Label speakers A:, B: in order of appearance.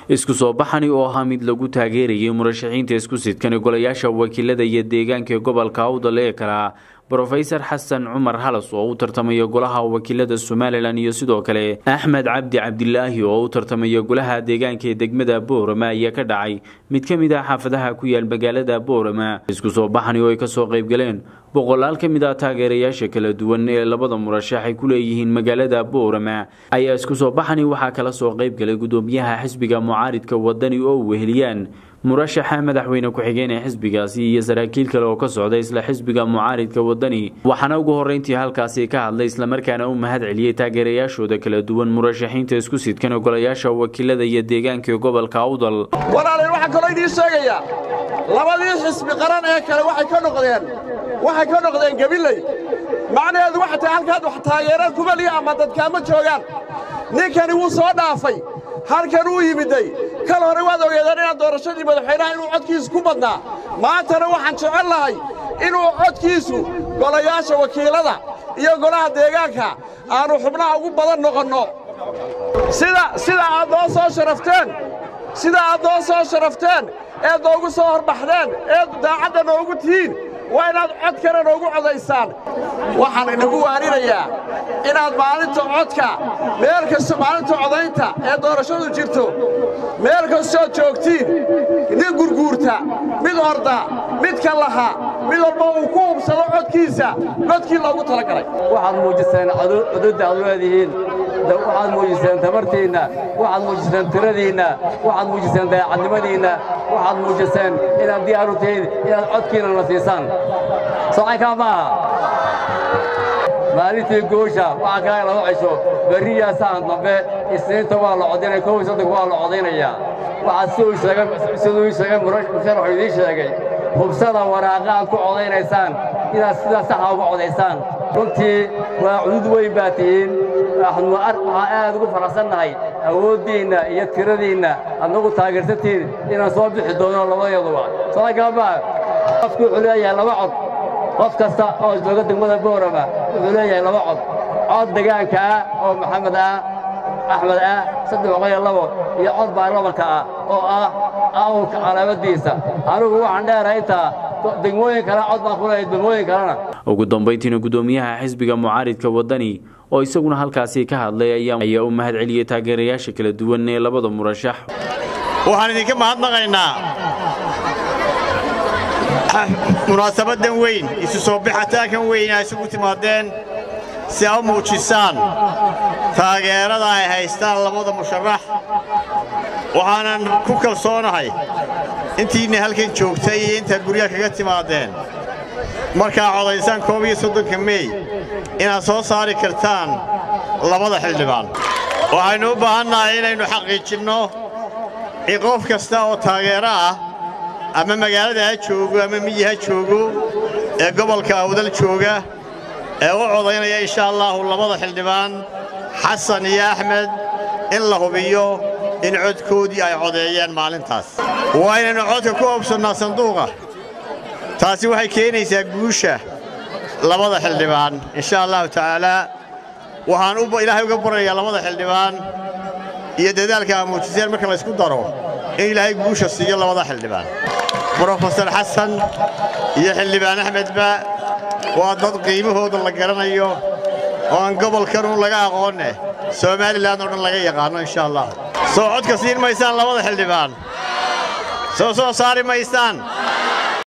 A: isku soo baxani oo ahaa mid lagu taageerayay murashaxiinta isku sidkani golayaasha wakiilada iyo deegaanka ee gobolka awdal ee kala brofesor xasan cumar halas oo u tartamaya golaha wakiilada somalilan iyo sidoo kale axmed cabdi cabdilaahi oo u tartamaya golaha deegaanka ee degmada boorama ayaa ka dhacay mid ka mid ah xaafadaha ku yaal magaalada boorama isku soo baxani oo ay kasoo qaybgaleen boqolaal ka mid ah taageerayaasha kala duwan ee labada murashax ay ku leeyihiin magaalada boorama ayaa isku soo baxani waxaa kala soo qaybgalay gudoomiyaha xisbiga mucaaridka wadani oo weheliyaan murashaxa madaxweyne ku-xigeen ee xisbigaasi iyo saraakiil kale oo ka socda isla xisbiga mucaaridka wadani waxaana ugu horreyntii halkaasi ka hadlay islamarkaana u mahad celiyey taageerayaashooda kala duwan murashaxiinta isku sidkan golayaasha wakiilada iyo deegaanka ee gobolka awdal
B: walaalay waxaan kaloo idiin sheegayaa labadii xisbi qaran ee kale waxay ka noqdeen waxay ka noqdeen gabiley macnaheedu waxa tahay halkaad wax taageera kumaliya ama dadkaama joogaan ninkani wuu soo dhaafay halkan uu yimiday kal hore waad ogeedeen inaad doorashadii madaxweynaha inuu codkiisu ku badnaa maantana waxaan jecel lahay inuu codkiisu golayaasha wakiilada iyo golaha deegaanka aannu xubnaha ugu badan noqonno sida aad noo soo sharafteen sida aad noo soo sharafteen eed noogu soo horbaxdeen eed daacadda noogu tihiin waa inaad codkana noogu codaysaan waxaan inagu waarinayaa inaad maalinta codka meel kasta maalinta codaynta ee doorashadu jirto meel kastood joogtiin nin gurguurta mid orda mid ka laha mid walba uu ku hubsado codkiisa codkii loogu talagalay
C: waxaad muujiseen cududda aad leedihiin waxaad muujiseen tabartiinna waxaad muujiseen tiradiinna waxaad muujiseen dayaacadnimadiinna waxaad muujiseen inaad diyaaru tihiin inaad codkiina na siisaan socaykaa maaha maalintii goosha waxaa kaa laba cisho berriyaa saan dambe isniinta waa la codinaya kow iyo soddonka waa la codaynayaa waxaad siduu ii sheegay musharaxu idiin sheegay hubsada waraaqa aad ku codaynaysaan inaad sidaa saxa uga codaysaan runtii waa cudud weyn baa tihiin waxaan aad ugu faraxsannahay awooddiinna iyo tiradiinna aad nagu taageersantihiin inaan soo bixi doono labadeeduba soaykaamaa qofku wuxuu leeyahay laba cod qof kasta oo jooga degmada boorama wuxuu leeyahay laba cod cod degaanka ah oo maxamed ah axmed ah saddex boqol iyo labo iyo cod baarlamanka ah oo ah awlka calaamadiisa anigu waxaan dheerahay intaa degmooyin kale cod baan ku leeyahay degmooyin kalena
A: ugu dambayntiina gudoomiyaha xisbiga mucaaridka wadani oo isaguna halkaasi ka hadlay ayaa u mahad celiyey taageerayaasha kala duwan ee labada murashax
D: waxaan idinka mahadnaqaynaa munaasabaddan weyn isu soo bixitaankan weyn ay isugu timaadeen si a u muujisaan taageerada ay haystaan labada musharax waxaanan ku kalsoonahay intiinna halkan joogtay iyo intaad guryaha kaga timaadeen markaa codaysaan koob iyo soddonka meey inaad soo saari kartaan labada xildhibaan waxaynu u baahannahay inaynu xaqiijinno in qof kasta oo taageero ah ama magaalada ha joogo ama miyi ha joogo ee gobolka awdal jooga ee u codaynaya insha allaahu labada xildhibaan xasan iyo axmed in la hubiyo in codkoodii ay codeeyeen maalintaas waa inaynu codka ku oobsannaa sanduuqa taasi waxay keenaysaa guusha labada xildhibaan insha allahu tacaalaa waxaan ilaahay uga baryayaa labada xildhibaan iyo dadaalka aa muujiseen marka laysku daro in ilaahay guusha siiyo labada xildhibaan brofesor xasan iyo xildhibaan axmedba waa dad qiimahooda la garanayo oo aan gobolkanuun laga aqoonne somalilan oo dhan laga yaqaanno insha allah soo codka siin maysaan labada xildhibaan soo soo saari maysaan